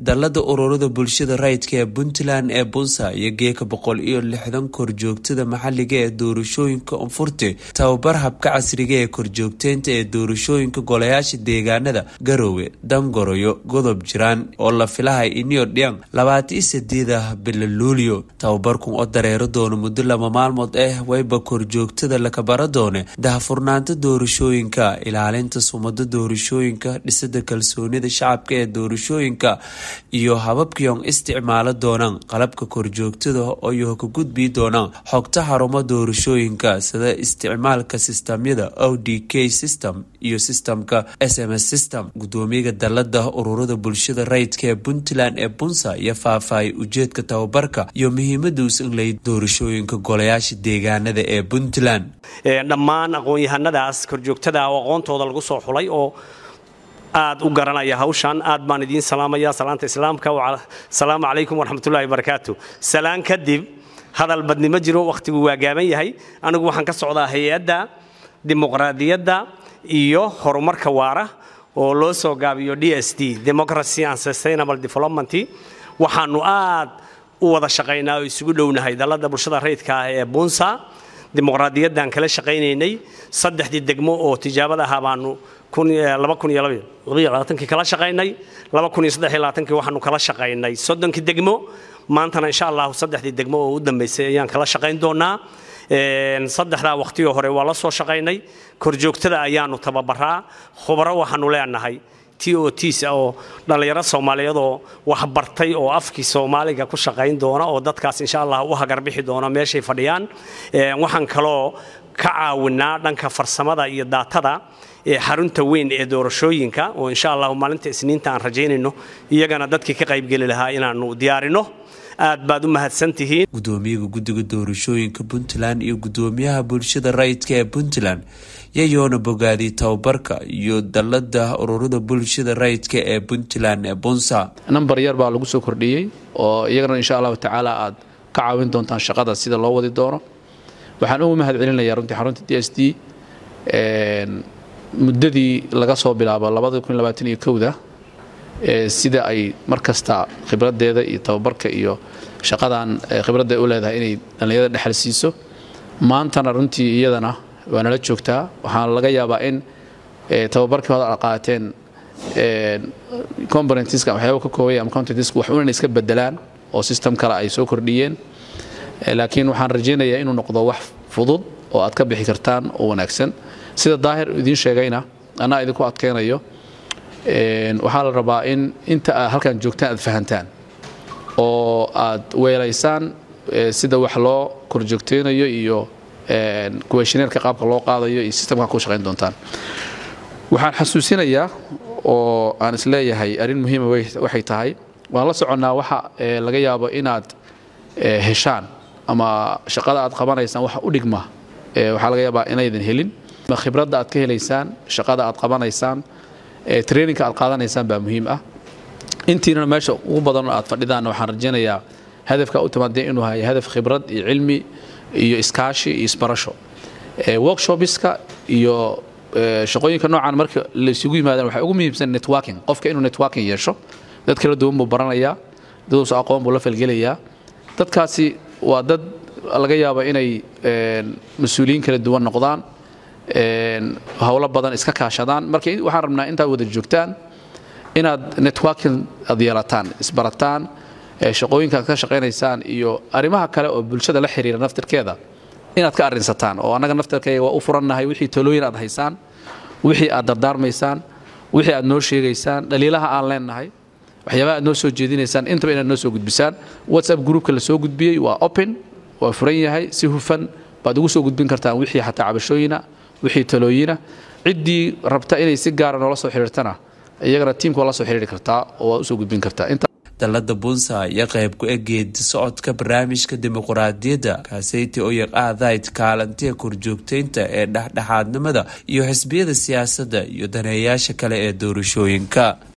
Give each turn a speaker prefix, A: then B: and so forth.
A: dallada ururada bulshada rayidka ee puntland ee bunsa iyo geeka boqol iyo lixdan korjoogtada maxaliga ee doorashooyinka unfurte tababar habka casriga ee korjoogteynta ee doorashooyinka golayaasha deegaanada garoowe dangoroyo godob jiraan oo la filahay iniyo dhiyan labaatan iyo sideeda bila luulyo tababarkun oo dareero doono muddo laba maalmood ah wayba korjoogtada lakabara doone dahafurnaanta doorashooyinka ilaalinta sumada doorashooyinka dhisada kalsoonida shacabka ee doorashooyinka iyo hababkiyon isticmaalo doonaan qalabka korjoogtada oo ka gudbii doonaan xogta xarumo doorashooyinka sida isticmaalka sistamyada o d k system iyo sistamka s m s system gudoomiyaga dalada ururada bulshada rayidka ee puntland ee bunsa iyo faahfaahiyay ujeedka tababarka iyo muhiimada usanlay doorashooyinka golayaasha deegaanada ee puntland
B: dhammaan aqoon-yahanadaas korjoogtada oo aqoontooda lagu soo xulay oo aad u garanaya hawshan aad baan idiin salaamaya salaanta islaamka asalaamu calaykum waraxmatullahi wabarakaatu salaan kadib hadal badnimo jiro wakhtigu waa gaaban yahay anigu waxaan ka socdaa hay-adda dimuqraadiyadda iyo horumarka waara oo loo soo gaabiyo d s d democracy and sustainable development waxaanu aad u wada shaqaynaa oo isugu dhownahay dalada bulshada rayidka ah ee bunsa dimuqraadiyaddan kala shaqaynaynay saddexdii degmo oo tijaabada ahaa baanu kii kala shaqaynay kii waxaanu kala shaqaynay soddonkii degmo maantana insha allahu saddexdii degmo oo u dambaysay ayaan kala shaqayn doonaa saddexdaa waqtigii hore waa la soo shaqaynay korjoogtada ayaanu tababaraa khubaro waxaanu leenahay t o ts oo dhallinyaro soomaaliyeed oo waxbartay oo afkii soomaaliga ku shaqayn doona oo dadkaas insha allah u hagarbixi doona meeshay fadhiyaan waxaan kaloo ka caawinaa dhanka farsamada iyo daatada ee xarunta weyn ee doorashooyinka oo insha allahu maalinta isniinta aan rajaynayno iyagana dadkii ka qaybgeli lahaa inaanu diyaarino aad baad u mahadsantihiin
A: gudoomiyaga guddiga doorashooyinka puntland iyo gudoomiyaha bulshada rayidka ee puntland yayoona bogaadiy tababarka iyo dalada ururada bulshada rayidka ee puntland ee bunsa
C: nambar yar baa lagu soo kordhiyey oo iyagana insha allahu tacaala aad ka caawin doontaan shaqada sida loo wadi doono waxaan ugu mahad celinayaa runtii xarunta d s d muddadii laga soo bilaabo da sida ay mar kasta khibradeeda iyo tababarka iyo shaqadan khibradda u leedahay inay dhallinyarada dhexal siiso maantana runtii iyadana waa nala joogtaa waxaa laga yaabaa in tababarkii hore aad qaateen componentiska waxyaaba ka koobaya ama contentiska wax una iska bedelaan oo system kale ay soo kordhiyeen laakiin waxaan rajaynayaa inuu noqdo wax fudud oo aad ka bixi kartaan oo wanaagsan sida daahir idiin sheegayna anaa idinku adkaynayo waxaa la rabaa in inta aad halkan joogtaan aad fahantaan oo aad weelaysaan sida wax loo korjoogteynayo iyo kuweshineerka qaabka loo qaadayo iyo sistamka ku shaqayn doontaan waxaan xasuusinayaa oo aan isleeyahay arrin muhiima waxay tahay waan la soconnaa waxa laga yaabo inaad heshaan ama shaqada aad qabanaysaan waxa u dhigma waxaa laga yaabaa inaydan helin khibradda aad ka helaysaan shaqada aad qabanaysaan traininka aad qaadanaysaan baa muhiim ah intiinana meesha ugu badan aad fadhidaan waxaan rajaynayaa hadafka u timaadee inuu hayo hadaf khibrad iyo cilmi iyo iskaashi iyo isbarasho workshopiska iyo shaqooyinka noocan marka la isugu yimaadaan waxaa ugu muhiimsan networking qofka inuu networking yeesho dad kala duwan buu baranayaa daduusa aqoon buu la falgelayaa dadkaasi waa dad laga yaaba inay mas-uuliyiin kala duwan noqdaan howlo badan iska kaashadaan marka waxaan rabnaa intaad wada joogtaan inaad networking aad yeelataan isbarataan shaqooyinka aad ka shaqaynaysaan iyo arrimaha kale oo bulshada la xiriira naftirkeeda inaad ka arrinsataan oo annaga naftirkayga waa u furannahay wixii talooyin aad haysaan wixii aad dardaarmaysaan wixii aad noo sheegaysaan dhaliilaha aan leennahay waxyaabaha aad noo soo jeedinaysaan intaba inaad noo soo gudbisaan whatsapp groupka la soo gudbiyey waa open waa furan yahay si hufan baad ugu soo gudbin kartaan wixii xataa cabashooyina wixii talooyina ciddii rabta inay si gaara noola soo xidhiirtana iyagana tiimka waa la soo xidhiiri kartaa oo waad usoo gudbin kartaa
A: dalada bunsa ayaa qayb ku eg geedi socodka barnaamijka dimuqraadiyadda kaaseyti oo yaqaadayd kaalantiga korjoogteynta ee dhexdhexaadnimada iyo xisbiyada siyaasadda iyo daneeyaasha kale ee doorashooyinka